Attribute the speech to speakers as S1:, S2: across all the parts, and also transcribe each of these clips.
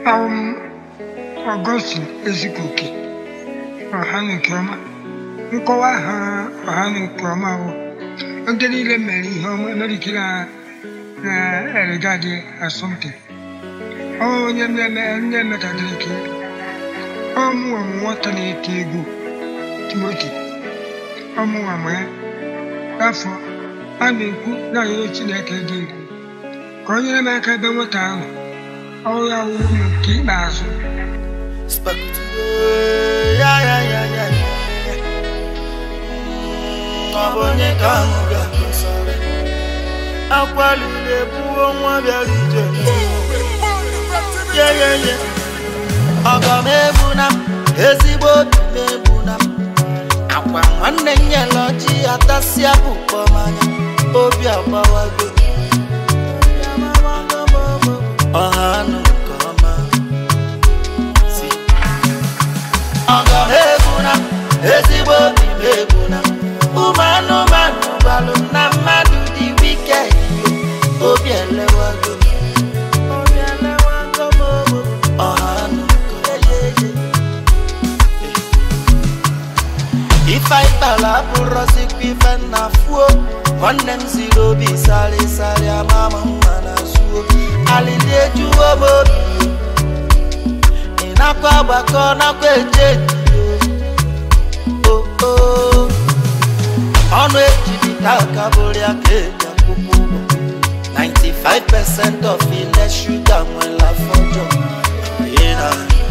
S1: Awụ m Ọgọstin Ezikoke ọha na nke ọma nkọwa ha ọha na nke ọma bụ ndị niile mere ihe ọma emerikiri ha na eregadi asọmpi ọ onye mmemme ndị emetadịrị ka ọmụnwa m nwata na-eti egwu Timoti ọmụnwa m ya n'afọ a na-ekwu na arịrịọ Chineke dị egwu ka o nyere m aka ebe nwata ahụ ọrụ ya wụrụ m nke ikpeazụ
S2: ya ya ya ya ya ọ bụ onye ka ahụ ga-akọsara akwalile buo nwa bịara ije ye ye ye ọgọ m egbuna m ezigbo obi m egbuna m akwa nwanne m nyere ọjị atasịa bụkpọ manya obi agbawago ọha anụ nke ọma si ọgọ m egbuna m ezigbo obi m egbuna m ụmụ anụmanụ gbalụ m na mmadụ dị wiked obi elewago m. Obi elewago m, o. ọha anụ nke ọma. ife anyị kpara abụrọzikwa ife nna fuo nwanne m ziri obi sarịsarị ama m mma na zuo alili ejuwo m obi ị nakwa agbakọ nakwa eje o o ọnụ ejibita aka bụrụ ya ka eji akwụkwọ ụgwọ 95% of ile shuga nwere afọ jọ ị na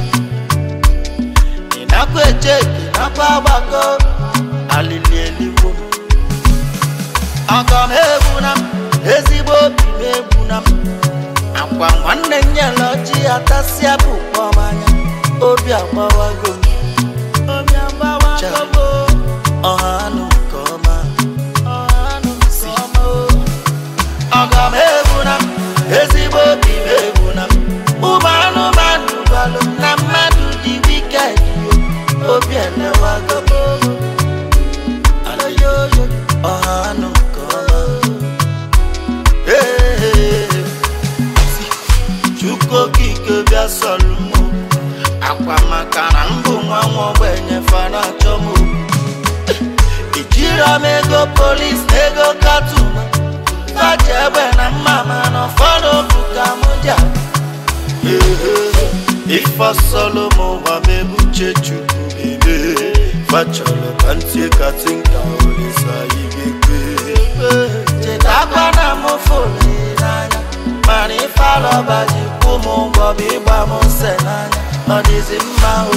S2: ị nakwa eje ị nakwa agbakọ alili eligbo ọgọ m egbuna m ezigbo obi m egbuna m akwa nwanne m nyere ọjị atasịa bụ kpọmanya obi agbawago m obi agbawago m o. ọha anụ nke ọma ọha anụ nke ọma o. ọgọ m egbuna m ezigbo obi m egbuna m ụmụ anụmanụ gbalụ m na mmadụ dị wiked obi elewago m Aloyoyo, ọha anụ nke ọma Ee, si, Chukwu okike bịa sọlụ m akwa maka na mbụ nwa nwa ogbenye fana achọ m ijiro m ego polis na ego katuma faji egbe na mma mana ụfọdụ bụ ka m ji aga. ife sọlụ m ụwa m ebuche chukwu ebe fachọrọ ka ntị kasị nka olisa igekwe chetakwa na m fụrụ n'anya mana ife alọba ji kwụ m ụgwọ bụ ịgba m nse n'anya ọ dịzi mma o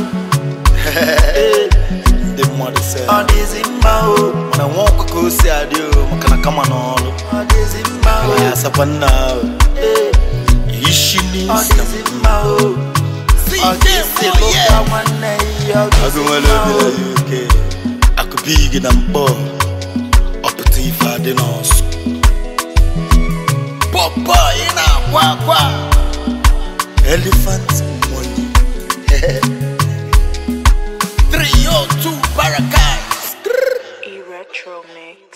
S3: ndị mmadụ sị
S2: ọ dịzi mma o
S3: mana nwa ọkụ ka o si adị o maka na kama n'ọrụ
S2: ọ dịzi mma o
S3: ya asakwa nna ahụ
S2: Ee,
S3: ishi
S2: ọ
S3: n'isi
S2: dịzi mma o ọ dịzi lụka nwanne ya ọ
S3: agụ
S2: dịzi
S3: nwere
S2: mma
S3: obi
S2: o
S3: na uk akụbi gị na mkpọ ọpụta ife adị n'ọsụ pọpọ ị na-akwa akwa elephant money 302 Barakai
S4: E-Retro Mix.